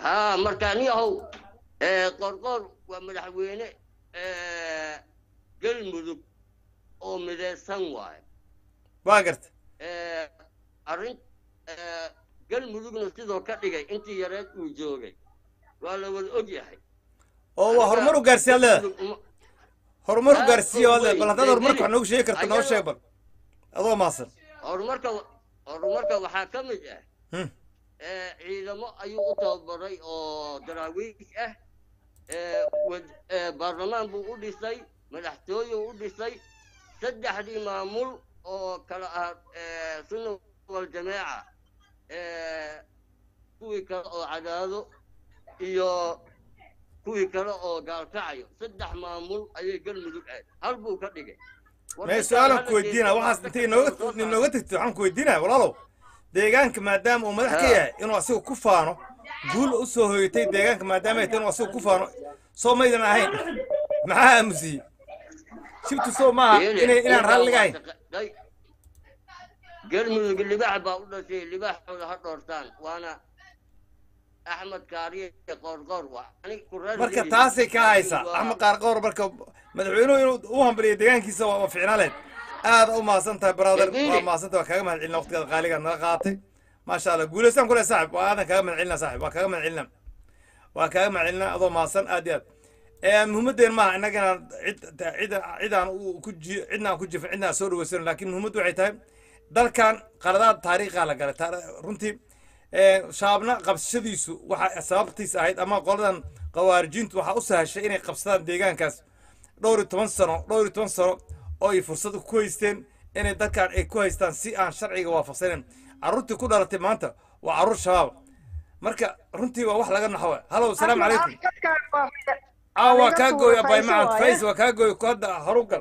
haa marka nin ahow eh, qorqor waa madaxweyne eh, galmudug oo midaysan waaye waa garta Eh, arrin eh, galmudugna sidoo ka dhigay intii yareed uu joogay waa la wada og yahay oo waa horumar u gaarsiiya ad leedahay Galmudug uma- horumar u Aad gaarsiiya ad leedahay weyn, bal haddaad horumarka wax degdeg. noogu sheegi karta noo Ayadoo- sheeg bal adoo maasan horumarka horumarka waxaa ka mid ah Hmm. eh, ciidamo ayuu u tababaray oo daraawiish ah eh, wad- eh, baarlamaan buu u dhisay madaxtooyuu u dhisay saddexdii maamul oo kala ah eh, sunna waljamaaca eh, kuwii kale oo cadaado iyo kuwii kale oo gaalkacayo saddex maamul ayay galmudug aad hal buu ka dhigay mee su-aalan ku weydiina waxaas intay inooga inooga tagtay waxaan ku weydiinaya walaalow deegaanka maadaama uu madax ka Ha. yahay inuu asiga ku faano guul u soo hoyatay deegaanka maadaama ay tahay inuu asiga ku faano soo maydan ahayn maxaa aamusiyey shibtu soo maaha inay inaan raalliga ahayn galmudug libaax baa u dhashay libaaxooda ha dhoortaan waana axmed kaariye qoorqoor waa ani ku reer marka Galmudug. taasay ka haysaa axmed qaarqoor marka madaxweynuhu inuu u hambaliyo deegaankiisa waa waa ficnaaleed aad u mahadsan tahay brother Yabiili. waa mahadsan tahay waa kaaga mahad celina waqtigaada qaaligaad naga qaatay maasha allah guulaysaan kule saaxib waa aadan kaaga mahad celina saaxib waa kaaga mahad celina waa kaaga mahad celina adoo mahadsan aad iyo aad ee muhiimadeen maaha innaga inaan cid cid cidaan u- ku ji cidna aan ku jifin cidna aan soo dhaweysano laakiin muhiimaddu waxay tahay dalkan qaladaad taariikhaa la galay taar- runtii ee, shaabna qabsashadiisu waxa sababtiisa ahayd ama qoladan qawaarijiintu waxaa u sahashay inay qabsadaan deegaankaas dhowr iyo toban sano dhowr iyo toban sano oo ay fursad ku haysteen inay dalkan ay ku haystaan si aan sharciga waafaqsanen carruurtii ku dhalatay maanta waa carruur shabaab marka runtii waa wax laga naxo halow salaamu calaykum aa waa kaa gooy abay macad fays waa kaa gooy ku hadda horugal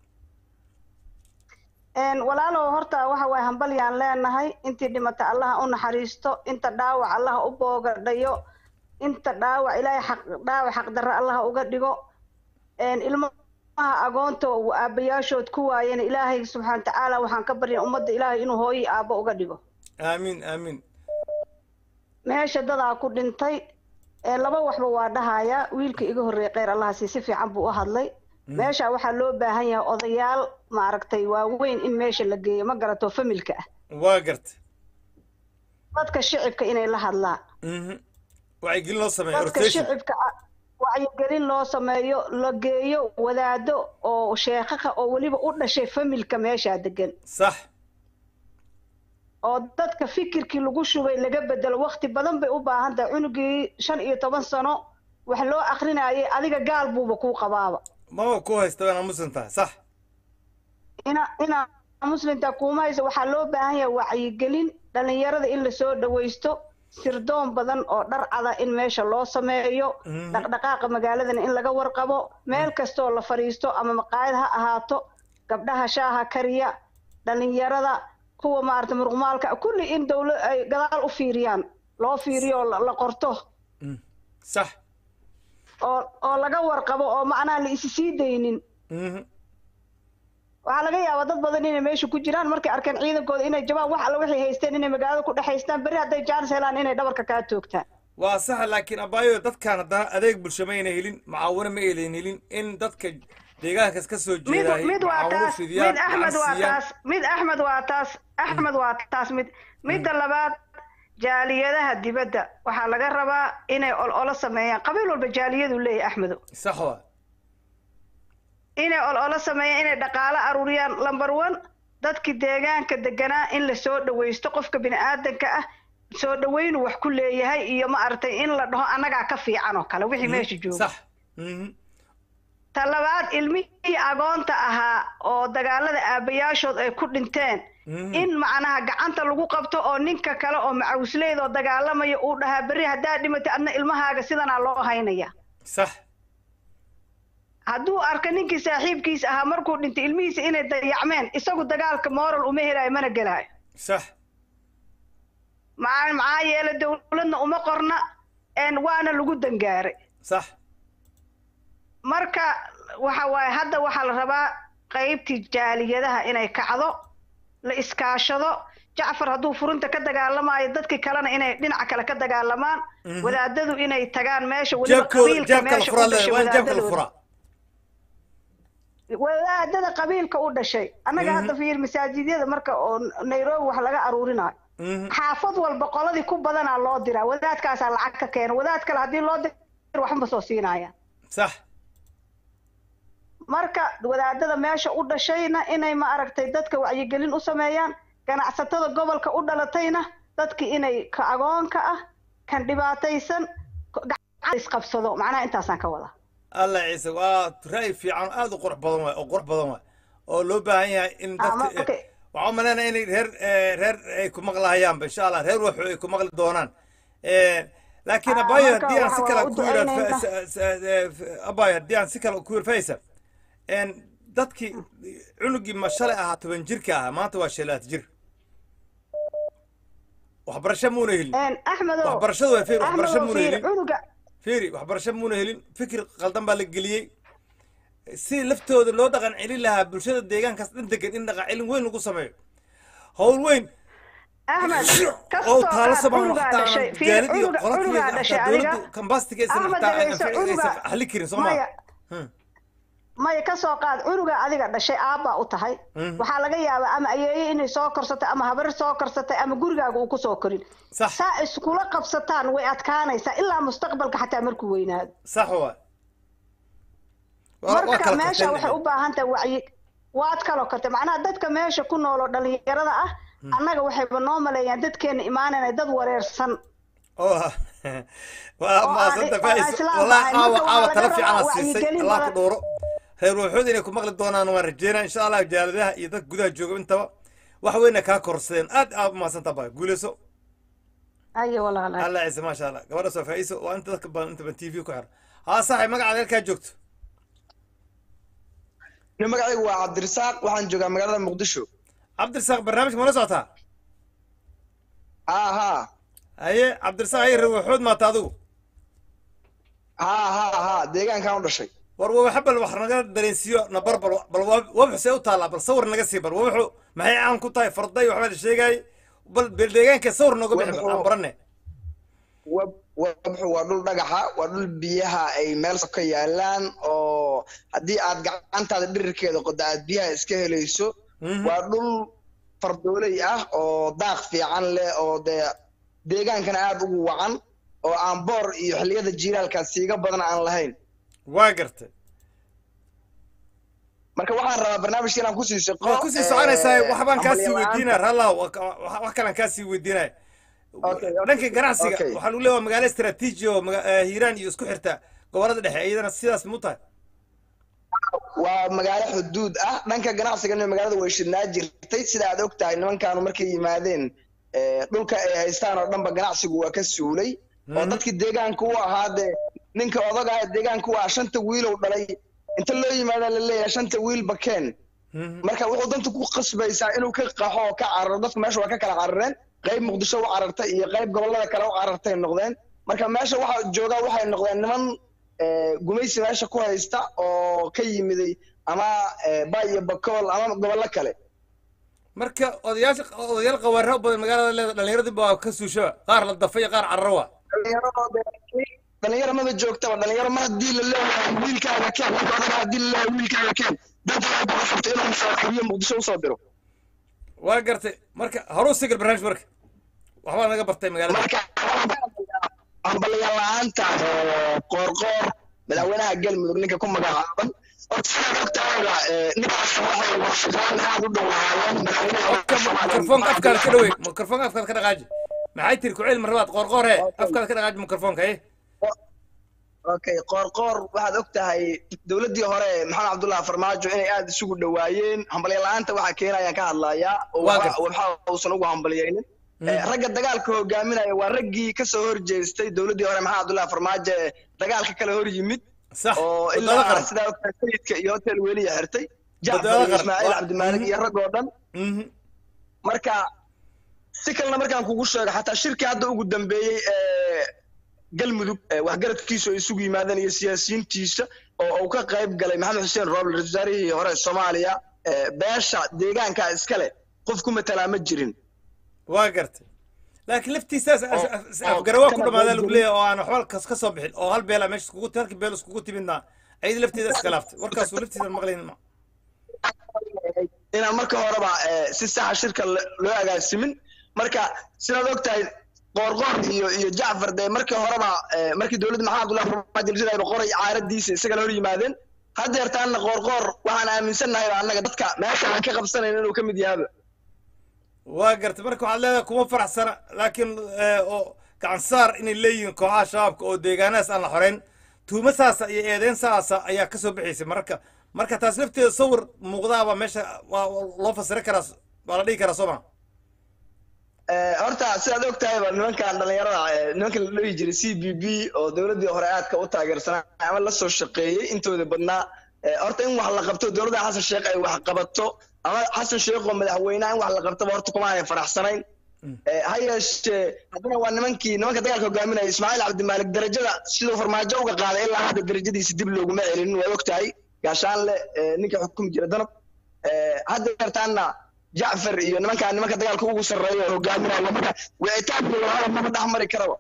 Een, walaalow horta waxa waay hambalyaan leenahay intii dhimata allaha u naxariisto inta dhaawac allaha u boogadhayo inta dhaawac ilaahay xaq dhaawac xaqdarre allaha uga dhigo Een, ilmaha agoonta uu aabbayaashood ku waayeen ilaahay subxaana watacaala waxaan ka barya ummadda ilaahay inuu hooyi aabbo uga dhigo aamiin aamiin meesha dadaa ku dhintay ee laba waxba waa dhahaya wiilka iga horreeyay kheyr allahasi si fiican buu u hadlay meesha waxaa loo baahan yahay odayaal maaragtay waaweyn in meesha la geeyo ma garato familka ah waa garta dadka shicibka inay la hadlaan mhm wacyigelin loo sameeyo dadka rotation shicibka ah wacyigelin loo sameeyo la geeyo wadaado oo sheekhaha oo weliba u dhashay familka meeshaa degan sax oo dadka fikirkii lagu shubay laga bedelo waqti badan bay u baahan tahay cunugii shan iyo toban sano wax loo akrinayay adiga gaal buuba kuu qabaaba maba ku haysta waana muslim tahay sax ina inaa muslimta kuuma haysa waxaa loo baahan yahay wacyigelin dhalinyarada in lasoo dhawaysto sirdoon badan oo dhar cada in meesha loo sameeyo Mhm. dhaqdhaqaaqa magaaladana in laga warqabo meel kastoo la fadhiisto ama maqaayad ha ahaato gabdhaha shaaha kariya dhalinyarada kuwa maarata muruqmaalka kulli in dawla ay gadaal u fiiriyaan loo fiiriyo oo la la qorto Mm. sax oo oo laga warqabo oo macnaha la isi sii daynin mhm waxaa laga yaabaa dad badan inay meesha ku jiraan markay arkeen ciidankooda inay jabaan wax alla waxay haysteen inay magaalada ku dhex haystaan berri hadday jaanis helaan inay dhabarka kaa toogtaan waa sax laakiin abaayo dadkaan haddana adeeg bulsho mayna helin macaawino ma aynan helin in dadka deegaankaas ka soo mid jeedaay mid waa macaawino taas fidiyaan mid axmed waa gacan taas mid axmed waa taas axmed waa taas mid midda labaad jaaliyadaha dibadda waxaa laga rabaa inay ololo sameeyaan qabiil walba jaaliyadu leeyahay axmedo sax waa inay ololo sameeyaan inay dhaqaalo aruuriyaan number one dadkii deegaanka deganaa in la soo dhawaysto qofka bini aadanka ah soo dhawaynu wax ku leeyahay iyo ma aragtay in la dhaho annagaa ka fiican oo kale wixii meesha jooga sax mhm ta labaad ilmihii agoonta ahaa oo dagaalada aabbayaashood ay ku dhinteen Mhm. in macnaha gacanta lagu qabto oo ninka kale oo macawsleyda oo dagaalamaya uu dhahaa berri haddaad dhimatay adna ilmahaaga sidanaa loo haynaya sax hadduu arka ninkii saaxiibkiisa ahaa markuu dhintay ilmihiisa inay dayacmeen isagu dagaalka moral uma helaayo mana gelaayo sax maxaa maxaa yeele dawladna uma qorna een waana lagu dangaaray sax marka waxa waaye hadda waxaa la rabaa qaybtii jaaliyadaha inay kacdo la iskaashado jacfar hadduu furinta ka dagaalamayo dadkii kalena inay dhinaca kale ka dagaalamaan wadaadadu inay tagaan meesha weliba jeebkooda qabiilka jeebka la meesha u furaa dhashay waa in jeebka la wadaadadooda furaa wadaadada qabiilka u dhashay annaga hadda fiir masaajidyada marka oo nairobi wax laga aruurinayo Mhm. xaafad walba qoladii ku badanaa loo diraa wadaadkaasaa lacag ka keena wadaad kale haddii loo dir waxma soo siinaya sax marka wadaadada meesha u dhashayna inay ma aragtay dadka wacyigelin u sameeyaan ganacsatada gobolka u dhalatayna dadki inay ka agoonka ah kan dhibaataysan gacan isqabsado macnaha intaasaan ka wadaa allah ciise waa ra'yi fiican aad u qurux badan waay oo qurux badan waay oo loo baahan yahay in Ah, ma- dadka okay. waxaan umaleynaya inay reer eh, reer ay ku maqlahayaanba insha allah reer waxu ay ku maqli doonaan Eh, laakiin Ah, abayo marka haddii aan si waxa kale waa u ku yidhaahdo ducaynaynaa. fa- sa- sa- eh, abayo haddii aan si kale ku yidhaahdo faysal En dadkii cunugii ma shalay ahaa toban jirka ahaa maanta waa shalaat jir waxbarasho muuna helin Een, axmedow waxbarashadu waa fiir waxbarasho axmedow muuna fiir helin cunuga fiiri waxbarasho muuna helin fikir qaldan baa la geliyey si laftooda loo dhaqan celin lahaa bulshada deegaankaas dhan degan in dhaqan celin weyn lagu sameeyo howl weyn axmed oo kastoo taalo aad sabaan cunugaa xataa dhashay fiir gaalid iyo cunuga qoladkii cunugaa dhashay xataa adiga dowladdu kambastiga aysan Ahmed xataa dhageyso, aysan cunuga- xali karin soo maya maa maya kasoo qaad cunuga adiga dhashay aabbaa u tahay Mhm. waxaa laga yaabaa ama ayeeye inay soo korsatay ama habar soo korsatay ama gurigaaga uu kusoo korin sax saa iskula qabsataan way adkaanaysaa ilaa mustaqbalka xataa markuu weynaado sax waa waa waa marka kala meesha waxay u karteen baahan tahay wacyi waad kaloo kartay macnaha dadka meesha ku nool oo dhalinyarada ah annaga waxayba noo maleeyaan dadkeena imaanayna dad wareersan oo waa oo maasanta aan- faais aan islaam wallahi ahayn. caawa Marka caawa waa tala laga fiican rabaa aad siisay wacyigelin allah ku badan. dhooro reer waxood inay ku maqli doonaan waan rajeynaa insha allah jaaladaha iyo dadka gudaha jooga intaba wax weyna kaa korsadeen aad aad umahadsanta ba guuleyso ayo walaalahay allah ciise maasha allah gabadha soo faa'iiso waa inta dadka badan intaba t v ku xir haa saxay magacaada halkaa joogto Aniga magacaygu waa cabdirasaaq waxaan joogaa magaalada muqdisho cabdirasaaq barnaamijka mala socotaa haa haa haye cabdirasaaq haye reer waxood maata adigu haa haa haa deegaankaan u dhashay war wawaxa bal wax naga dareensiiyo na bar bal bal waa- wabaxu see u taallaa bal sawir naga sii bal wabaxu maxay caan ku tahay farday waxbaa la sheegay bal bel deegaanka sawir nooga bixi bal aan barane Wab- wabxu waa dhul dhagaxa waa dhul biyaha ay meel ka yaalaan oo haddii aad gacantaada dhirirkeeda qodo aad biyaha iska helayso Mhm. waa dhul fardooley ah oo daaq fiican leh oo dee deegaankana aad ugu wacan oo aan boor iyo xilliyada jiilaalkaas siiga badan aan lahayn waa gartay marka waxaan rabaa barnaamijka inaan kusii shaqo waa kusii soconaysaa eh, waxbaan kaasii hambalyo la'aanta. weydiinaya rallah wax kalaan kaasii weydiinaya Okay, okay, dhanka ganacsiga okay. waxaa lagu leeyahay waa magaalo istaraatiiji oo maga- eh, hiiraan iyo isku xirta gobolada dhexe iyadana sidaas mu tahay waa magaalo xuduud ah dhanka ganacsigana magaalada way shidnaa jirtay sida aad og tahay nimankaanu markay yimaadeen eh, dhulka ay haystaan oo dhanba ganacsigu waa ka suulay oo Mhm. dadkii deegaanka u ahaa dee ninka odaga ah deegaanka u ah shanta wiilow dhalay inta loo yimaada la leeyahay shanta wiil bakeen Mhm. marka wuxuu danta ku qasbaysaa inuu ka qaxo oo ka cararo dadku meesha waa ka kala carareen qayb muqdisho u carartay iyo qayb gobolada kale u carartay noqdeen marka meesha waxa joogaa waxay noqdeen niman eh, gumaysi meesha ku haysta oo ka yimiday ama eh, bay iyo bakool ama gobollo kale marka odayaasha odayaal qawaara badan magaalada leeda dhallinyaradii baa ka suushaba qaar la dafay iyo qaar cararo waa dhalinyaradooda dhalinyaro maba joogtaba dhalinyaro mar haddii la leeyahay wiilkaaga keen ninka odaga haddii la leeyahay wiilkaaga keen danta waxay ku qasabtay inuu musaaxibiyo muqdisho usoo diro waa gartay marka horuu sigir barnaamij marka waxbaa naga bartay magaalada marka hambalyaal la'aanta eh, qoorqoor madaxweynaha galmudug ninka ku magacaaban horta sidaad ogtahayba eh, ninkaas waxay warshadaan aad u dhowaayeen afka mikrofoonka afkaada ka dhawey mikrofoonka afkaada ka dhaqaaji maxay tiri kuceel marlabaad qoorqoor he afkaada ka dhaqaaji mikrofoonka eh okay qoorqoor waxaad og tahay dowladdii hore maxamed cabdullahi farmaajo inay aad isugu dhowaayeen hambalya la'aanta waxaa keenayaan ka hadlayaa oo Waa waxa gartay. waxa uusan ugu hambalyaynin Eh, ragga dagaalka hogaaminaya waa raggii kasoo horjeestay dowladdii hore maxamed cabdullahi farmaajo ee dagaalka kale hor yimid sax oo wadada ilaa qaran sidaa ogtahay sayidka iyo hotel weliya xirtay Badbaado jacfar iyo qaran. ismaaciil Waa- cabdimaalig iyo rag oo dhan Mhm. marka si kalena markaan kugu sheego xataa shirkii hadda ugu dambeeyey ee galmudug ee waxgaradkiisu ay isugu yimaadeen iyo siyaasiyiintiisa oo uu ka qayb galay maxamed xuseen rooble ra-iisul wasaarihii hore ee soomaaliya ee beesha deegaanka iskale qof ku matalaa ma jirin waa gartay laakiin laftiisaas oo- afgarawaa ku kana dhamaadaa lagu qaybgelin. leeyahay oo aan waxba kas- ka soo bixin oo hal beela meesha iskugu halkii beel iskugu timidna ayada lafteeda iska laaftay warkaasuu laftiisa maqlaynin ma inaan marka horeba eh, si saxa shirka lo- loo agaasimin marka sidaad og tahay qoorqoor iyo iyo jacfar dee markii horeba eh, markii dowladda maxamed abdullahi farmaajo la ridayo qoray caaradiisa isagana hor yimaadeen haddeertaana qoorqoor waxaan aaminsannahay annaga dadka meesha aan ka qabsanayn inuu ka mid yahaba waa gartay marka waxaad leedahay kuma faraxsana laakiin eh, oo gacan saar inay leeyihiin kooxaha shabaabka oo deegaanadaas aan la xoreyn tuumo saasa iyo eedeyn saasa ayaa kasoo bixaysay marka marka taas lafteeda sawir muuqdaaba meesha waa waa loo fasiri karaa waa la dhihi karaa soo ma Eh, horta sidaad og tahayba nimankan dhalinyarada eh, nimanka la dhihi jiray c b b oo dowladdii hore aadka u taageersanaa ama la soo shaqeeyey intooda badnaa eh, horta in wax la qabto dowladda xasan sheekh ay wax qabato ama xasan sheekh oo madaxweynaha in wax la qabtaba horta kuma aanay faraxsanayn Eh, ha yeeshee haddana waa nimankii nimanka dagaalka hogaaminaya ismaaciil cabdimaalik darajada siduu farmaajo uga qaaday ilaa hadda darajadiisa dib looguma celinin waa og tahay gaashaanle eh, ninka xukumi jira danab Eh, hadda yartaana jacfar iyo nimanka nimanka dagaalka ugu sarreeya oo hogaaminaya marka wicitaankooda hada mama dhex mari karaba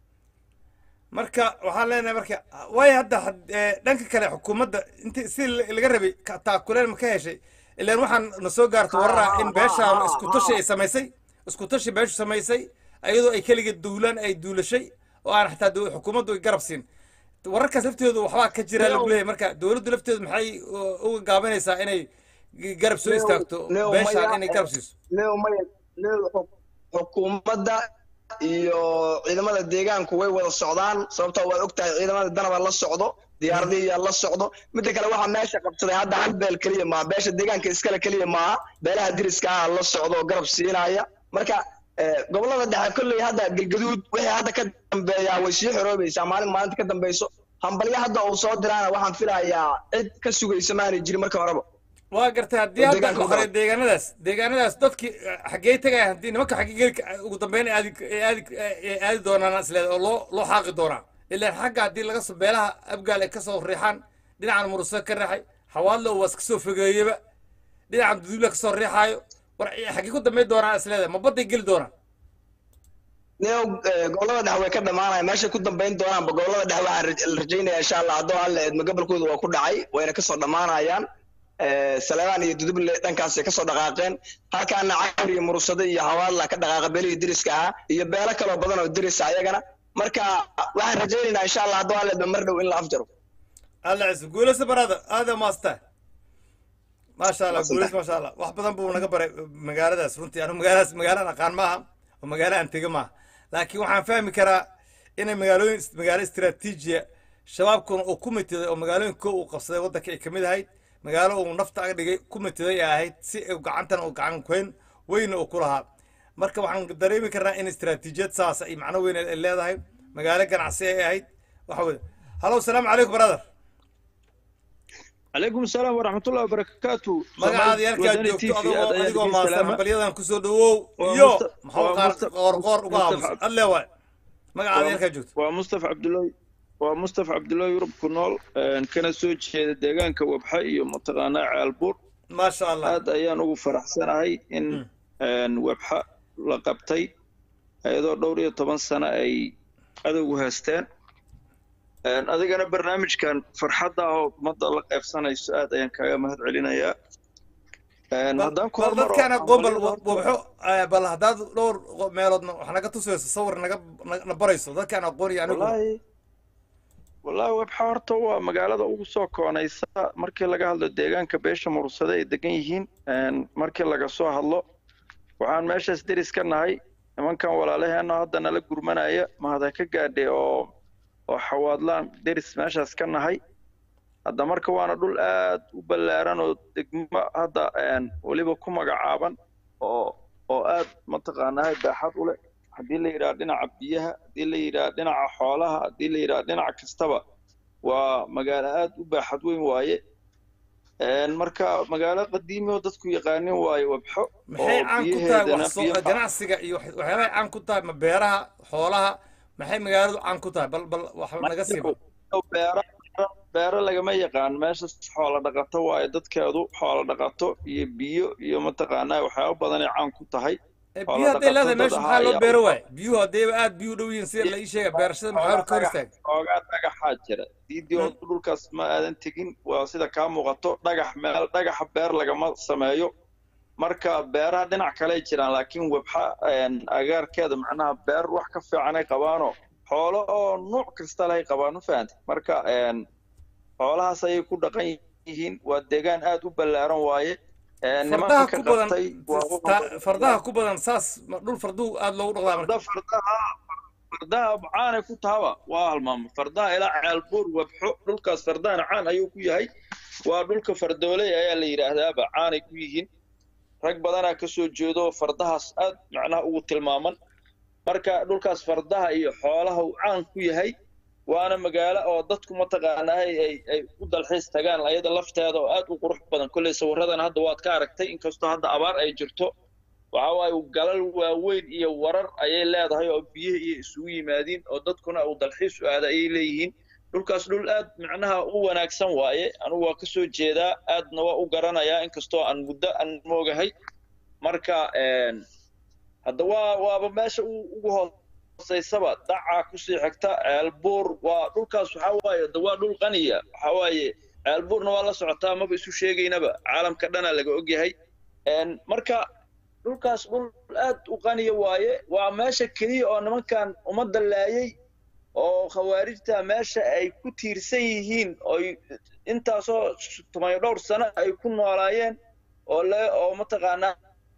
marka waxaan leenahay marka waayo hadda had- eh, dhanka kale xukuumadda inti si la- laga rabay ka- taakuleen ma ka heshay ilaan waxaan na soo gaarto warar ah in beeshaan isku tashi ay samaysay isku tashi beeshu samaysay iyadoo ay keligeed duulaan ay duulashay oo aan xataa dow- xukuumaddu ay garab siin wararkaas laftoodu waxbaa ka jira lagu leeyahay marka dowladdu lafteedu maxay u- uga gaabanaysaa inay garab soo istaagto Leo, beeshaan maya- inay garab siiso leo maya leo xu- xukuumadda iyo ciidamada deegaanku way wada socdaan sababtoo waad og tahay ciidamada danaba la socdo diyaaradiyaa la socdo midda kale waxaa meesha qabsaday hadda hal beel keliya maaha beesha deegaanka iskale keliya maaha beelaha diriska ah la socdo oo garab siinaya marka eh, gobolada dhexe kolley hadda galgaduud wixii hadda ka dambeeyaa way sii xoroobaysaa maalin maalinta ka dambeyso hambalyo hadda uu soo diraana waxaan filayaa cid ka sugaysa maanay jirin marka horeba waa gartay haddii oo hadda deegaanka la u qoray daran. deegaanadaas deegaanadaas dadkii eh, xaggee tegaya haddii nimanka xaggee geli ka- ugu dambeyn ay aadi ay aadi ay aadi doonaan isleed oo loo loo xaaqi doonaa ilaan xagga haddii laga soo beelaha abgaal ay kasoo riixaan dhinacan murusa ka riixay xawaadlo waa iska soo fogeeyeba dhinacan duduula kasoo riixaayo war eh, xaggee ku dambeyn doonaan isleeda ma badday geli doonaan neo eh, gobolada dhexe way ka dhamaanaya meeshay ku dambeyn doonaanba gobolada dhexe waxaan raj- la rajaynaya insha allah haddoo alle eedma gobolkooda waa ku dhacay wayna kasoo dhamaanayaan Eh, saleebaan iyo duduble dhankaasay kasoo dhaqaaqeen halkaana cawr iyo murusado iyo hawaadla ka dhaqaaqa beelihii diriska ahaa iyo beelo kaloo badan oo dirisa ayagana marka waxaan rajaynaynaa insha allah haddoo alle eedma mar dhow in la afjaro alla ciise guulaysa baraada aada maasta maasha allah Maasanta. guulays maasha allah wax badan buu naga baray magaaladaas runtii anu magaaladaas magaalaan aqaan maaha oo magaalo aan tega maaha laakiin waxaan fahmi karaa inay magaalooyin magaalo istiraatiijiya shabaabkuna uu ku mitiday oo magaalooyin ko uu qabsaday waddanka ay kamid ahayd magaalo uu nafta aga dhigay ku mitiday ay ahayd si uu gacantana uu gacan weyn weyna uu ku lahaa marka waxaan dareemi karnaa in istiraatiijiyad saas ay macno weyn ay leedahay magaalo ganacsi ay ahayd waxa weye halow salaamu calaykum brother عليكم السلام ورحمة الله وبركاته magacaada yarkaa وداني joogto TV adigoo aad adigoo ayaan maasan salaama. hambalyadan kusoo dhawow Waa iyo Musta- maxuu waa qaar Musta- qoor qoor uga Mustafa- aamusan alle waay magacaada yarkaa joogto ومصطفى عبد الله ومصطفى عبد الله يوروب كنول كان soo jeeda deegaanka wabxa iyo mataqaanaa caalbuur maasha allah aad ayaan ugu faraxsanahay in een, wabxa la qabtay iyadoo dhowr iyo toban sano ay adowgu haysteen Een, adigana barnaamijkan farxadda ah oo ummadda la qaybsanayso aad ayaan kaaga mahad celinayaa Een, haddaan ku bal hormaro dadkaan aqoon bal hambalyada horta- wabxo eh, bal haddaad dhowr qo- meeloodna wax naga tusayso sawir naga na- na barayso dadkaan aqoon iyo anigu wallaahi wallaahi webxa horta waa magaalada ugu soo koonaysa markii laga hadlo deegaanka beesha murursade ay degan yihiin Een, markii laga soo hadlo waxaan meeshaas deris ka nahay nimankan walaalaheena hadda nala gurmanaya mahada ka gaadhay oo oo xawaadlaan deris meeshaas ka nahay hadda marka waana dhul aad u ballaaran oo degmo hadda een, weliba ku magacaaban oo oo aad mataqaanaa baaxad u leh haddii la yidhaha dhinaca biyaha haddii la yidhaha dhinaca xoolaha haddii la yidhaha dhinac kastaba waa magaalo aad u baaxad weyn waaye Een, marka magaalo qadiimi oo dadku yaqaanin waaye wabxo maxay oo caan ku tahay biyaheedana wax soo biyo ganacsiga iyo wax- waxyaabahay caan ku tahay ma beeraha xoolaha maxay magaaladu caan ku tahay bal bal wax naga siiba beero beero lagama yaqaan meesha xoolo dhaqato waaye dadkeedu xoolo dhaqato iyo biyo iyo mataqaanaa waxyaabo badanay caan ku tahay biyo hadday leedahay meesha maxaa loo ayaa beero u waay biyuhu haddayba aad biyu u dhow yihiin sida la ii sheega beerashada maxaa ka hor istaag oogaa dhagaxaa jira diidii oo dhulkaas ma aadan tegin waa sida kaa muuqato dhagax meel dhagaxa beer lagama sameeyo marka beeraha dhinac kale jiraan laakiin webxa een, agaarkeeda macnaha beer wax ka fiican ay qabaanoo xoolo oo nuuc kasta leh ay qabaan ma fahantay marka een, xoolahaas ayay ku dhaqan yihiin waa deegaan aad u ballaaran waaye Een, fardaha nimanka ku badan qabtay waa u ta- fardaha ku badan saas ma dhul farduhu aad loogu dhaqdaa marka farda fardaha fardaha caanay ku tahaba waa halmaamo fardaha ilaa ceelbuur webxo dhulkaas fardahana caan ayuu ku yahay waa dhulka fardooley ayaa la yidhaahdaaba caanay ku yihiin rag badanaa ka soo jeedo fardahaas aad macnaha ugu tilmaaman marka dhulkaas fardaha iyo xoolaha uu caan ku yahay waana magaalo oo dadku mataqaanaa ay ay ay u dalxiis tagaan ayada lafteeda oo aad u qurux badan kolley sawiradan hadda waad ka aragtay inkastoo hadda abaar ay jirto waxa waaye galal waaweyn iyo warar ayay leedahay oo biyihi iyo isugu yimaadiin oo dadkuna uu dalxiis u aada ayay leeyihiin dhulkaas dhul aad macnaha u wanaagsan waaye anigu waa ka soo jeedaa aadna waa u garanayaa inkastoo aan muddo aan moogahay marka een, hadda waa waaba meesha u ugu hooseysaba dacaa kusii xigta ceelbuur waa dhulkaas waxaa waaye hadda waa dhul qaniya waxaa waaye ceelbuurna waa la socotaa maba isu sheegaynaba caalamka dhana laga ogyahay Een, marka dhulkaas dhul aad u qaniya waaye waa meesha keliya oo nimankan ummadda laayay oo khawaarijta meesha ay ku tiirsan yihiin oy intaasoo tumayo dhowr sano ay ku noolaayeen oo le oo mataqaanaa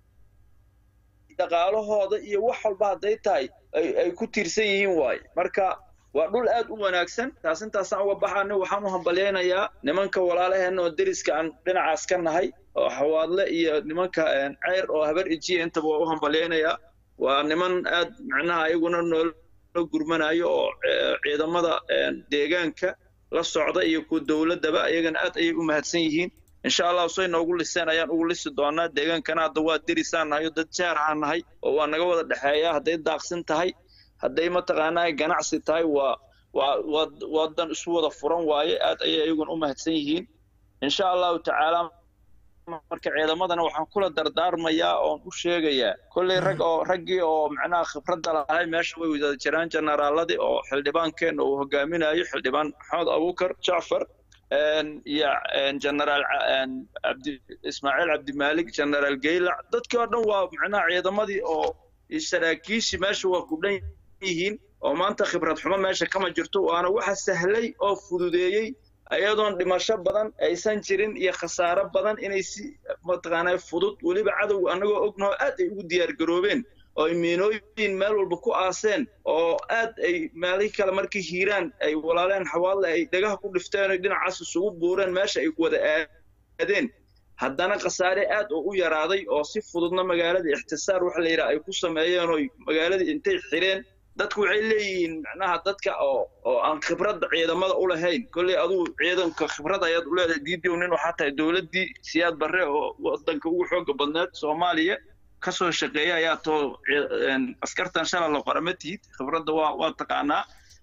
dhaqaalahooda iyo wax walba hadday tahay ay ay ku tiirsan yihiin waaye marka waa dhul aad u wanaagsan taas intaasaan uga baxaana waxaan u hambalyaynayaa nimanka walaalaheenna oo deriska aan dhinacaas ka nahay oo xawaadle iyo nimanka een, ceyr oo habar ejiya intaba waa u hambalyaynayaa waa niman aad macnaha ayaguna noola gurmanayo oo eh, ciidamada een, deegaanka la socda iyo kuwa dowladdaba ayagana aad ayay u mahadsan yihiin insha allah say noogu liseen ayaan ugu lisi doonaa deegaankana hadda waa derisaan nahay oo dad jaar aan nahay oo waa naga wada dhexeeya hadday daaqsin tahay hadday mataqaanaa ganacsi tahay waa waa waa wadan isu wada furan waaye aad ayay ayaguna u mahadsan yihiin insha allahu tacaala marka ciidamadana waxaan kula dardaarmayaa oon u sheegayaa kolley rag oo raggii oo macnaha khibradda lahay meesha way wada jiraan generaaladii oo xildhibaankeenna uu hogaaminayo xildhibaan maxamed abuukar jacfar een, iyo een, generaal ca- een, cabdi ismaaciil cabdimaalik generaal geylac dadkii oo dhan waa macnaha ciidamadii oo iyo saraakiishii meesha waa ku dhan yihiin oo maanta khibrad xumo meesha kama jirto waana waxa sahlay oo fududeeyey ayadoon dhimasho badan aysan jirin iyo khasaaro badan inay si mataqaanaa fudud weliba cadowga annagoo ognaho aad ay ugu diyaar garoobeen oo ay miinooyin meel walba ku aaseen oo aad ay meelihii kale markii hiiraan ay walaaleen xawaadle ay dhagaha ku dhifteen oo dhinacaas isugu buureen meesha ay wada aadeen haddana khasaare aad oo u yaraaday oo si fududna magaaladii ixtisaar waxa la yidhaha ay ku sameeyeen oo magaaladii intay xireen dadku waxay leeyihiin macnaha dadka oo oo aan khibradda ciidamada u lahayn kolley aduu ciidanka khibrad ayaad u leedahay diidiw nin waxaa tahay dowladdii siyaad barre oo wadanka ugu xooga badneed soomaaliya kasoo shaqeeya ayaa too askartan shalay la qora ma tihid khibradda waa waa taqaanaa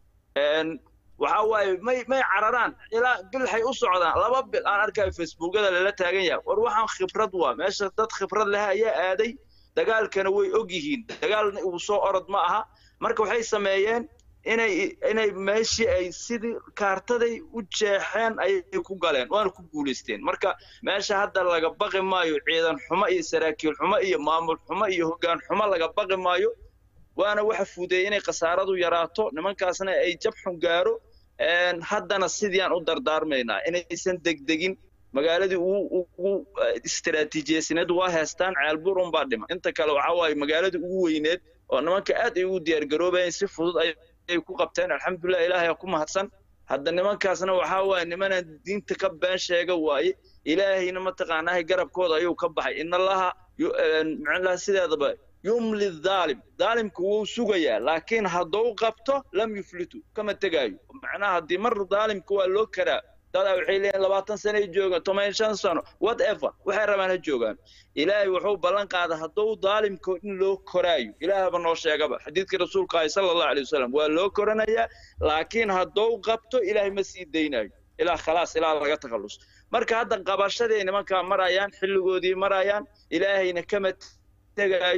waxa waaye may may cararaan ilaa bilxay u socdaan laba bil aan arkayo facebookada lala taagan yahay war waxaan khibrad waa meesha dad khibrad leh ayaa aaday dagaalkana way og yihiin dagaalna uu soo orod ma aha marka waxay sameeyeen inay inay meeshii ay sidii kaartaday u jeexeen ayay ku galeen waana ku guulaysteen marka meesha hadda laga baqi maayo ciidan xumo iyo saraakiil xumo iyo maamul xumo iyo hoggaan xumo laga baqi maayo waana waxa fuudeeyey inay khasaaradu yaraato nimankaasna ay jab xun gaaro haddana sidiiaan u dardaarmaynaa inaysan degdegin magaaladii ugu istiraatiijiyeysaneed waa heestaan ceelbuur unbaa dhima inta kale waxa waaye magaaladii ugu weyneed oo nimanka aad ay ugu diyaargaroobayeen si fudud ayay ku qabteen alxamdulilah ilaahay aa ku mahadsan hadda nimankaasna waxaa waaye nimanaan diinta ka been sheega waaye ilaahayna mataqaanaahay garabkooda ayuu ka baxay inallaha macnaha sideedaba yumli dhaalim dhaalimku wuu sugayaa laakiin hadduu qabto lam yuflitu kama tegaayo macnaha haddii mar dhaalimka waa loo karaa dadaa waxay leeyihin labaatan sano ay joogaan toban shan sano whatever waxay rabaan ha joogaan ilaahay wuxuu ballan qaaday hadduu dhaalimka in loo koraayo ilaahaba noo sheegaba xadiidkii rasuulka ahi sala allahu alay wasalam waa loo koranayaa laakiin hadduu qabto ilaahay ma sii daynayo ilaa khalaas ilaa laga takhallus marka hadda qabashaday nimankaa marayaan xilligoodii marayaan ilaahayna kama tegaayo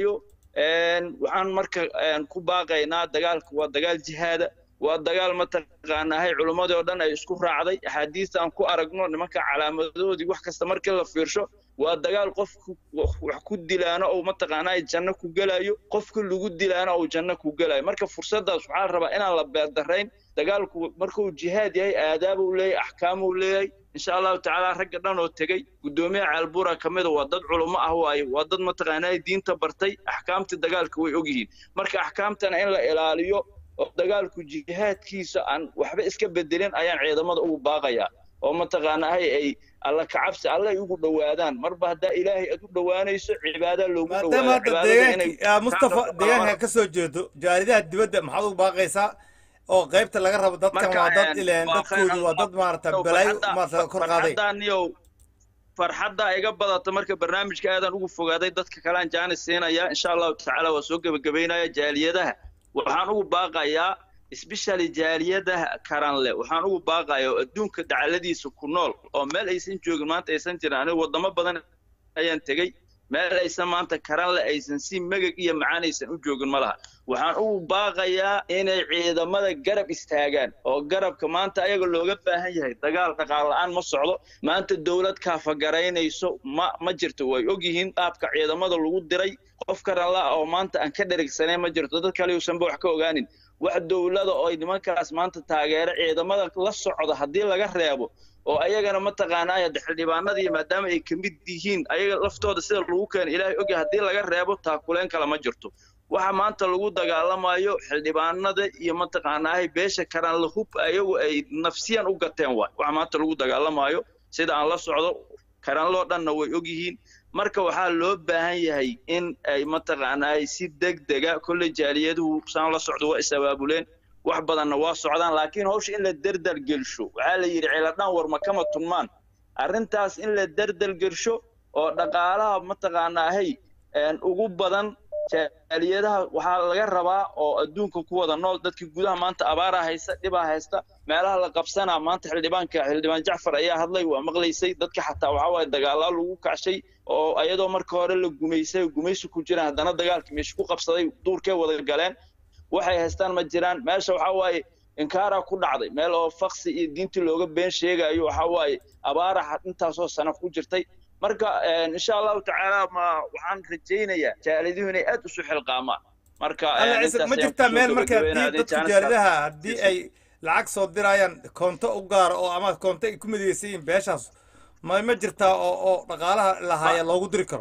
waxaan marka ku baaqaynaa dagaalku waa dagaal jihaada waa dagaal mataqaanahay culummadii oo dhan ay isku raacday axaadiista aan ku aragno nimanka calaamadoodii wax kasta markii la fiirsho waa dagaal qofku wax ku dilaano ou mataqaanaa janno ku gelayo qofku lagu dilaano ou janno ku gelayo marka fursaddaas waxaa la rabaa inaan la beerdarayn dagaalku markuu jihaad yahay aadaab uu leeyahay axkaam uu leeyahay insha allahu tacaala ragga dhan oo tegey guddoomiyaha caalbuura ka mida waa dad culummo ah waaye waa dad mataqaanaa diinta bartay axkaamtii dagaalka way ogyihiin marka axkaamtana in la ilaaliyo oo dagaalku jihaadkiisa aan waxba iska bedelin ayaan ciidamada ugu baaqayaa oo mataqaanahay ay alla kacabsi alle ay ugu dhowaadaan marba haddaa ilaahay aad u dhowaanayso cibaadaa loogu maadaama hadda deegaanki mustafa deegaanka ka soo jeedo jaaridaha dibadda maxaad ugu baaqaysaa oo qaybta laga rabo dadkan waa dad ileen dadkoodu waa dad maarata balaayo maarata kor qaaday farxadda iga badata marka barnaamijka aadaan ugu fogaaday dadka kalean jaanis siinaya insha allahu tacaala waa soo gebagabaynaya jaaliyadaha waxaan ugu baaqayaa especially jaaliyadaha karanle waxaan ugu baaqayaa oo adduunka dacaladiisa ku nool oo meel aysan joogin maanta aysan jirin aniga waddamo badan ayaan tegey meel aysan maanta karanle aysan si megag iyo macaan aysan u joogin ma laha waxaan ugu baaqayaa inay ciidamada garab istaagaan oo garabka maanta ayaga looga baahan yahay dagaal dhaqaal la-aan ma socdo maanta dowlad kaafagaraynayso ma ma jirto way ogyihiin qaabka ciidamada lagu diray qof karanla oo maanta aan ka dherigsanay ma jirto dad kale uusanba wax ka ogaanin wax dowlada oo nimankaas maanta taageero ciidamada la socda haddii laga reebo oo ayagana mataqaanaa xildhibaanadii maadaama ay ka mid yihiin ayaga laftooda sida lagu keena ilaahay ogya haddii laga reebo taakuleen kale ma jirto waxa maanta lagu dagaalamayo xildhibaanada iyo mataqaanaahay beesha karanla hub ayagu ay nafsiyan u gateen waay waxa maanta lagu dagaalamayo sida aan la socdo karanloo dhanna way ogyihiin marka waxaa loo baahan yahay in ay mataqaanaahay si deg dega kolley jaaliyaduhu saan la socdo waa is abaabuleen wax badanna waa socdaan laakiin hawsha in la derdar gelsho waxaa la yidhi ceeladhaan warma kama tunmaan arrintaas in la derdar gelsho oo dhaqaalaha mataqaanaahay ugu badan jaaliyadaha waxaa laga rabaa oo adduunka ku wada nool dadkii gudaha maanta abaaraa haysta dhibaa haysta meelaha la qabsanaa maanta xildhibaanka xildhibaan jacfar ayaa hadlay waa maqlaysay dadka xataa waxaa waaye dagaalaa lagu kacshay oo ayadoo marka hore la gumaysay gumaysi ku jiraan haddana dagaalkii meesha ku qabsaday duurkee wada galeen waxay haystaan ma jiraan meesha waxaa waaye inkaaraa ku dhacday meel oo faksi iyo diintii looga been sheegayo waxaa waaye abaara intaasoo sano ku jirtay marka insha allahu tacaala ma waxaan rajaynayaa jaaliduhu inay aad isu xilqaamaan marka ma jirtaa meel marka haddii dadku jaalidaha haddii ay lacag soo dirayaan koonto u gaara oo ama koonto ay ku midaysan yihiin beeshaas ma ma jirtaa oo oo dhaqaalaha lahaaya loogu diri karo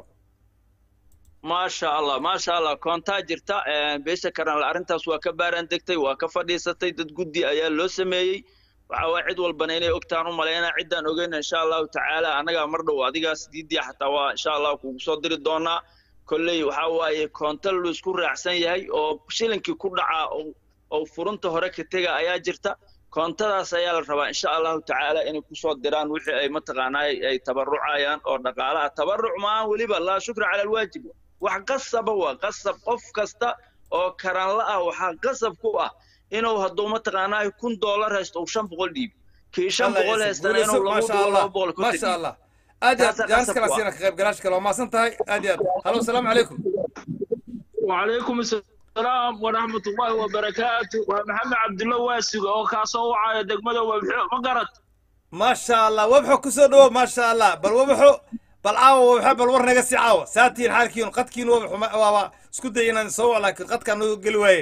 maasha allah maasha allah koontaa jirta beesha karanle arrintaas waa ka baaraan degtay waa ka fadhiisatay dad guddi ayaa loo sameeyey waxa waa cid walbana inay ogtaan u malaynaa ciddaan ogeyna insha allahu tacaala annagaa mar dhow adigaas diidiya xataa waa insha allah kugu soo diri doonaa kolley waxa waaye koonta lu isku raacsan yahay oo shilinkii ku dhacaa oo furunta hore ka tega ayaa jirta koontadaas ayaa la rabaa insha allahu tacaala inay kusoo diraan wixii ay mataqaanaa ay tabarucayaan oo dhaqaalaha tabaruc maahan weliba laa shukra cala alwaajib wax qasaba waa qasab qof kasta oo karanla ah waxaa qasab ku ah inuu hadduu mataqaanaa kun doolar haysto uu shan boqol dhiibi kii shan boqol haystana inuu laba boqol laba boqol ku maasha allah aad iyo aad jaanis kala siina ka qayb galaash kale waa maasan tahay aad iyo aad halo asalaamu calaykum وعليكم السلام ورحمة الله وبركاته ومحمد عبد الله واسق أو كاسو وعاية دقمده وبحو ما قرت ما شاء الله وبحو كسو دو ما شاء الله بل وبحو بل عاو وبحو بل ورنا قسي عاو ساتين حالكين قدكين وبحو ما وابا اسكو دينا نسوع لكن قد كانوا قلواي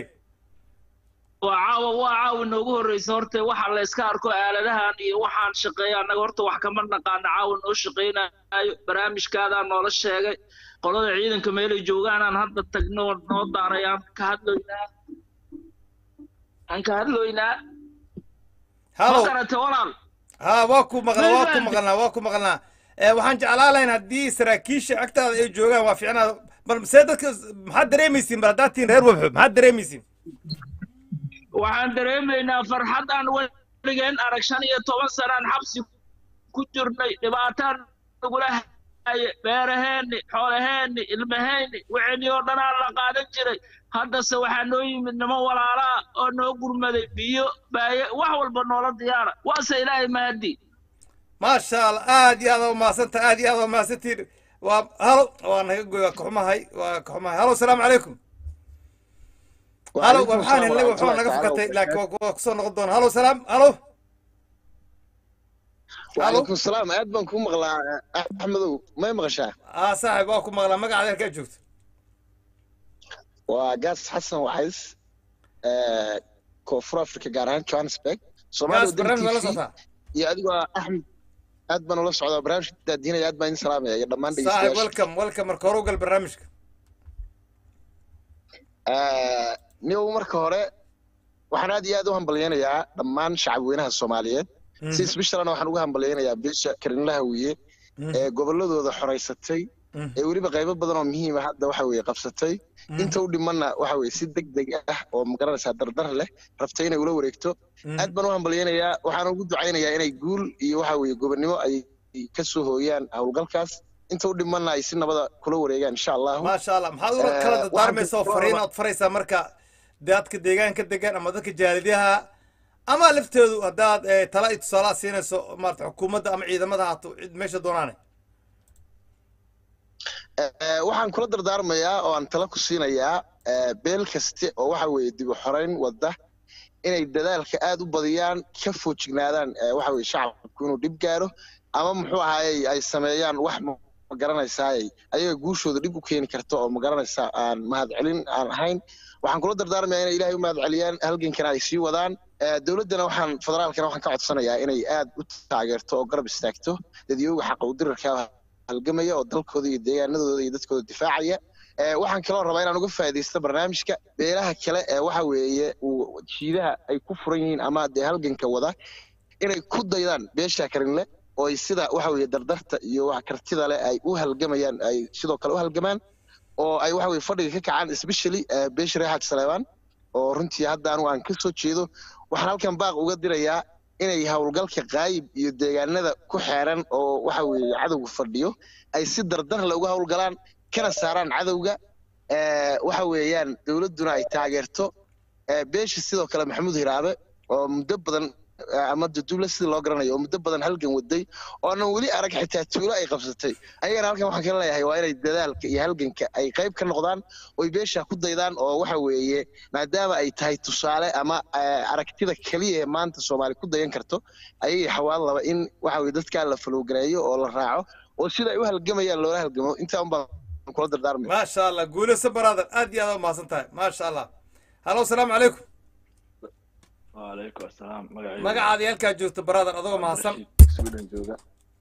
وعاو وعاو noogu horreysa horta waxa la iska arko aaladahan iyo waxaan shaqeeya annaga horta wax kama naqaana caawa noo shaqeynayo barnaamijkaadaa noola sheegay qolada ciidanka meelay joogaanaan hadda tagno noo daarayaan ka hadloynaa aan ka hadloynaa ma garate walaal ha waa ku maqla waa ku maqalnaa waa ku maqalnaa waxaan jeclaa lahayn haddii saraakiisha agtaada ay joogaan waa fiicnaa bal see dadka maxaad dareemaysiin bal haddaad tihiin reer wabxo maxaad dareemaysiin waxaan dareemaynaa farxad aan weligeen arag shan iyo toban sanaan xabsi ku jirnay dhibaataan nagula haye beeraheenni xoolaheenni ilmaheenni wixinii oo dhanaa la qaadan jiray haddase waxaa noo yimid niman walaalaa oo noo gurmaday biyo baaye wax walba noola diyaara waase ilaahay mahadi maasha allah aad iyo aad u mahadsantaha aad iyo aad u mahadsantiin waa halo waa naga goy waa kaxumahay waa kaxumahay halo salaamu calaykum halo waa maxaan helnay waxaa naga fakatay laakiin waa- waa kusoo noqon doona halo salaam halo وعليكم السلام aad baan kuu maqlaa axmedow may maqashaa aa saaxib waa ku maqlaa magacaada halkaa joogto waa gaas xasan waxays ee, koonfur africa gaar ahaan johannesburg gaas soomaaliya wadani barnaamij waa la tv socotaa iyo adigoo ah axmed aad baan ula socdaa barnaamijka daadiinaya aad baan idin salaamaya iyo dhammaan saaxib dhegeystayaasha welcome welcome marka hore u gal barnaamijka Ee, niyow marka hore waxaan aad iyo aad u hambalyaynayaa dhammaan shacabweynaha soomaaliyeed si isbishalana waxaan ugu hambalyaynayaa beesha karinlaha wiye ee gobolladooda xoraysatay ee weliba qaybo badan oo muhiima hadda waxa weeye qabsatay inta u dhimanna waxa weeye si deg deg ah oo magaranaysaa dardar leh rabtay inay ula wareegto aad baan u hambalyaynayaa waxaan ugu ducaynayaa inay guul iyo waxa weeye gobonnimo ay ka soo hooyaan howlgalkaas inta u dhimanna ay si nabada kula wareegaan insha allahu maasha allah maxaad ula Eh, kala waxaan dardaarmaysa oo ku- fariin ood faraysaa marka dadka deegaanka degan ama dadka jaalidyaha ama lafteedu haddaad eh, tala iyo tusaalaha siinayso maarata xukuumadda ama ciidamada haato cid meesha doonaane Eh, waxaan kula dardaarmayaa oo aan tala ku siinayaa eh, beel kaste oo waxa weeye dib u xorayn wada inay dadaalka aad u badiyaan ka foojignaadaan eh, waxa weeye shacabku inuu dhib gaaro ama muxuu ahaayey ay sameeyaan wax ma ma garanaysaayey ayaga guushooda dhib u keeni karto oo ma garanaysaa aan mahadcelin aan ahayn waxaan kula dardaarmayaa inay ilaahay u mahadceliyaan halgankana ay sii wadaan Eh, dowladdana waxaan federaalkana waxaan ka codsanayaa inay aad u taageerto oo garab istaagto dadyooga xaqa u dirarka halgamaya oo dalkooda iyo deegaanadooda iyo dadkooda difaacaya Eh, waxaan kaloo rabaa inaan uga faa'iidaysto barnaamijka beelaha kale ee waxa weeye uu jiidaha ay ku furan yihiin ama dee halganka wada inay ku daydaan beesha karinle oo ay sida waxa weeye dardarta iyo wax kartida leh ay u halgamayaan ay sidoo kale u halgamaan oo ay waxa weye fadhiga ka kacaan especially eh, beesha reer xaaji saleebaan oo runtii hadda anigu aan ka soo jeedo waxaan halkan baaq uga dirayaa inay howlgalka qaayib iyo deegaanada ku xeeran oo waxa weeye cadowga fadhiyo ay si dardar leh uga howlgalaan kana saaraan cadowga Eh, waxa weeyaan dowladduna ay taageerto Eh, beesha sidoo kale maxamuud hiraabe oo muddo badan eh, ama duduble sidii loo garanayo oo muddo badan halgan waday oo aanan weli arag xitaa tuulo ay qabsatay ayagana halkan waxaan kala leeyahay waa inay dadaalka iyo halganka ay qayb ka noqdaan oy beesha ku daydaan oo waxa weeye maadaama ay tahay tusaale ama eh, aragtida keliya ee maanta soomaali ku dayan karto ayay xawaan laba in waxa weye dadkaa la falowgareeyo oo la raaco oo sida ay u halgamayaan loola halgamo intaa un baan kula dardaarmaya maasha allah guulayso brother aad iyo aad u mahadsan tahay maasha allah halo salaamu calaykum وعليكم السلام مقعي magacaada iyo halkaa joogto brother adagoo mahadsan سويدن جوجا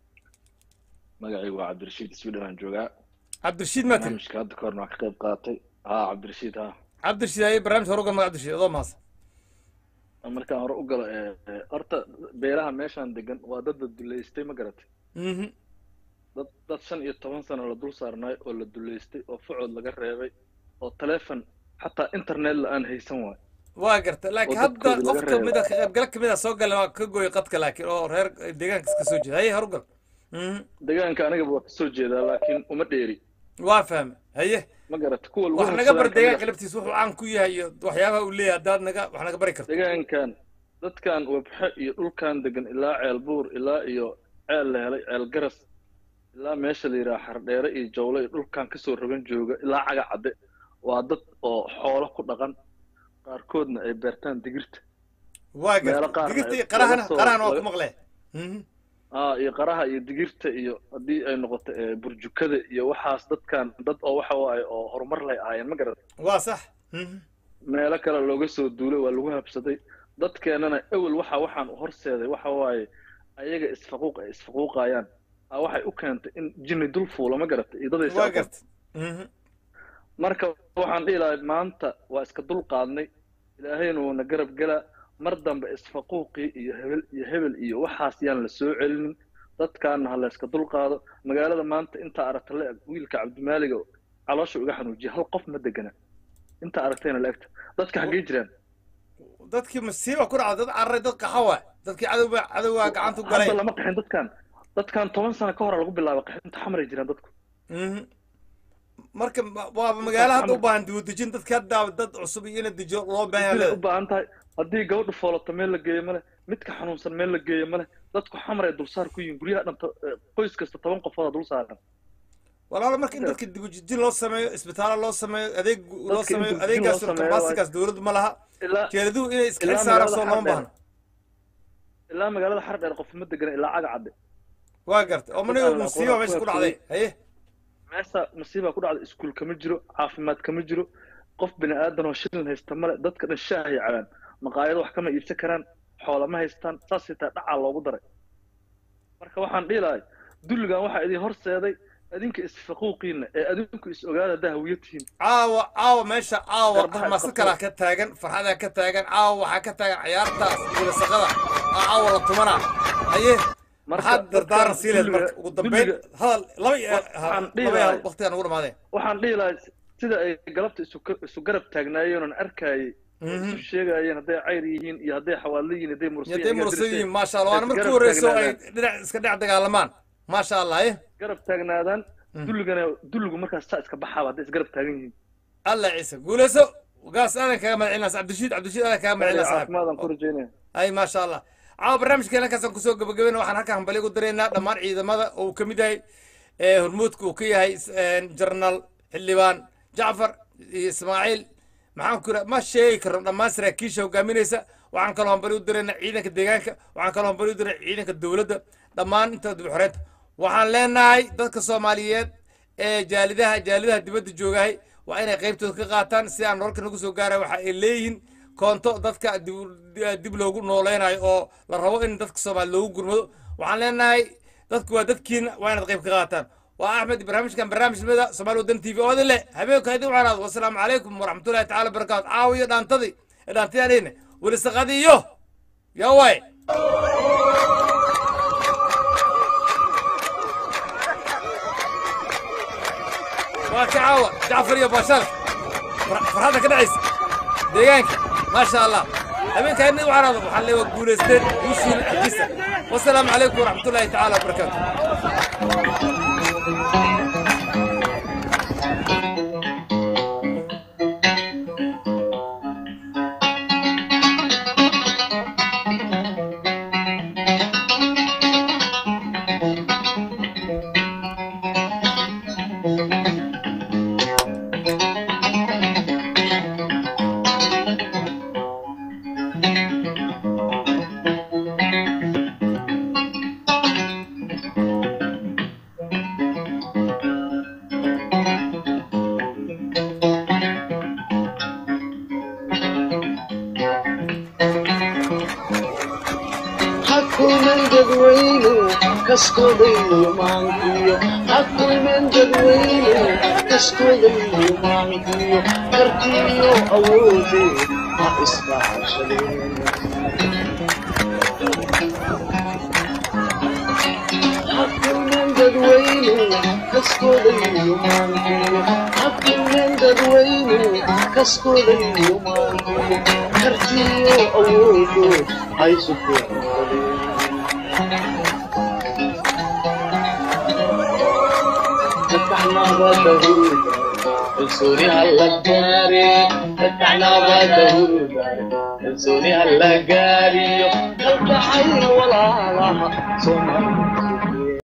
مقعي وعبد الرشيد سويدن جوجا cabdirashiid maa tiri برنامجka hadda kahorna waan ka qayb qaatay haa cabdirashiid haa cabdirashiid haye barnaamij hore ugal maga cabdirashiid adoo mahadsan markaan hore u galo ee, ee, horta beelaha meeshaan degan waa dad la duleystay ma garatay Mhm. dad dad shan iyo toban sano la dul saarnaay oo la duleystay oo fucood laga reebay oo taleefon xataa internet la aan haysan waay waa garta laakiin oo hadda dadkooda qof laga kamid a reebo. ka qaybgala kamid a soo gala waa ka gooyay qadka laakiin oo reer deegaankas ka soo jeeda haye hore ugal Mhm. deegaanka anigaba waa kasoo jeedaa laakiin uma dheeri waa fahme haye ma garatay kuwa lagu wax naga bar habsadaan kamid deegaanka ah. laftiisa wuxuu caan ku yahay iyo waxyaabaha uu leeyahay haddaad naga wax naga bari karto deegaankan dadkan wabxe iyo dhulkan degan ilaa ceel buur ilaa iyo ceel la helay ceel garas ilaa meesha la yidhaha xardheere iyo jawle iyo dhulkan kasoo rogan jooga ilaa caga cadde waa dad oo xoolo ku dhaqan qaarkoodna ay beertaan digirta waa meelo garta qaarna digirta iyo ay qarahana laga soo- qarahana waa ku laga- maqlee Mhm. aa iyo qaraha iyo digirta iyo haddii ay noqoto ee, burjukada iyo waxaas dadkan dad oo waxa waaye oo horumar lay ahaayeen ma garat waa sax Mhm. meelo kale looga soo duulay waa lagu habsaday dadkeenana ewel waxa waxaan u horseeday waxa waaye ayaga isfaquuq ay isfaquuqayaan aa waxay u keentay in jinni dul fuulo ma garatay iyo daday waa garta Mhm. marka waxaan dhihi lahay maanta waa iska dul qaadnay ilaahayna wuuna garab gelaa mar dambe isfaquuqii iyo hebel iyo hebel iyo waxaas yaan la soo celinin dadkaana ha la iska dul qaado magaalada maanta intaa aragta la eg wiilka cabdimaaliga caloosha uga xanuujiya hal qof ma degana intaa aragtayna la egta dadka xaggee jiraan dadkii masiiba ku dhacday dad cararay dad qaxawa dadkii cadowba cadowgaa gacanta u galay hadda lama qaxin dadkan dadkan toban sano ka hor lagu bilaabay qaxinta xamray jiraan dadku Mhm. marka ma- waaba magaalo hadda u baahan diwadejin dadka hadda dad cusub iyo ina dejiyo loo baahan siday u yahay baahan tahay haddii gabadha foolato meel la geeyo male midka xanuunsan meel la geeyo male dadku xamar ay dulsaar ku yihiin guryaha dhanta qoys kasta toban qofooda dul saaran walaalo marka in dadka dibujijin loo sameeyo isbitaalo loo sameeyo adeeg loo Dadka in sameeyo dib u jin adeegaas loo sameeyo kabasikaas dowladdu ma laha ilaa jeedaduhu inay iska ilaa xil saaraan magaalada soo looma Xardheer. baahna ilaa magaalada xardheer qof ma degana ilaa caga cadde waa garta oo maniga Dadka musiiba aqoon- meesha ku aqoon- dhacday haye meesha masiiba ku dhacda iskuul kama jiro caafimaad kama jiro qof bini aadan oo shilin haysta male dadka dhan shaahay cabaan maqaayado wax kama iibsan karaan xoola ma haystaan saas xitaa dhacaa loogu daray marka waxaan dhihi lahay dulligan waxaa idin horseeday adinka isfaquuqiina ee adinku is ogaada haddaa hawiyo tihiin caawa caawa meesha caawa Garbaha xamaasad isqabto. kalaa ka taagan farxadaa ka taagan caawa waxaa ka taagan ciyaartaas wilasaqada aa caawa la tumanaa haye maxaad dardaaran sii leed marka ugu dambeyn hadal laba iyo waxaan dhihi laba iyo lahay- waqtigaan ugu dhamaadeen waxaan dhihi lahay sida ay galabta isu isu garab taagnaayeen oon arkayay Mhm. isu sheegayeen hadday cayr yihiin iyo hadday xawaadlo yihiin hadday mursi yaday yihiin, mursa hadday yihiin maasha allah waana Ay markii garab horeyso ay taagnaadaan. dhinac iska dhinac dagaalamaan maasha allah haye garab taagnaadaan Mm. dulligana dulligu markaas saa iska baxaaba hadday isgarab taagan yihiin allah ciise guuleyso gaas aadan kaga madcilinaa cabdishiid cabdishiid aadan kaga madcilinaa saaxib caafimaadaan ku rajaynaya ay maasha allah caawa barnaamijkeena halkaasaan kusoo gabagabayna waxaan halkaan hambali ugu daraynaa dhammaan ciidamada oo uu ka mid yahay ee hormuudka uu ka yahay jenaraal xildhibaan jacfar iyo ismaaciil maxaan ku ma sheegi karno dhammaan saraakiisha hogaaminaysa waxaan kaloo hambali u daraynaa ciidanka deegaanka waxaan kaloo hambali u daraynaa ciidanka dowladda dhammaan inta dib xoreynta waxaan leenahay dadka soomaaliyeed ee jaalidaha jaalidaha dibadda joogahay waa inay qaybtooda ka qaataan si aan nololka nagu soo gaaraya waxa ay leeyihiin koonto dadka dib- dib loogu nooleynayo oo la rabo in dadka soomaali loogu gurmado waxaan leenahay dadku waa dadkiina waa inaad qayb ka qaataan waa axmed barnaamijkan barnaamijnimada soomaali wadan t v oo idin leh habeenka idin wacnaado wasalaamu calaykum waraxmatullahi tacaala wabarakaatu caawiyo dhaantadii dhaantayaan weli saqadiyo yaway waa ka caawa jacfar iyo baashal farxadda ka dhacaysa deegaanka maasha allah habeenkaa idin wacnaado waxaan leewa guulaysteen guushiina agtiisa wasalaamu calaykum waraxmatullahi tacaala wabarakaatu حكومن جدوينو كسكو ديو مانكيو حكومن جدوينو كسكو ديو مانكيو كرتيو أودي ما اسمع شلين حكومن جدوينو كسكو ديو مانكيو حكومن جدوينو كسكو ديو مانكيو كرتيو أودي هاي سكون فتحنا بابه انصري هلا جاري فتحنا بابه انصري هلا جاري قلب حي ولا لها صنع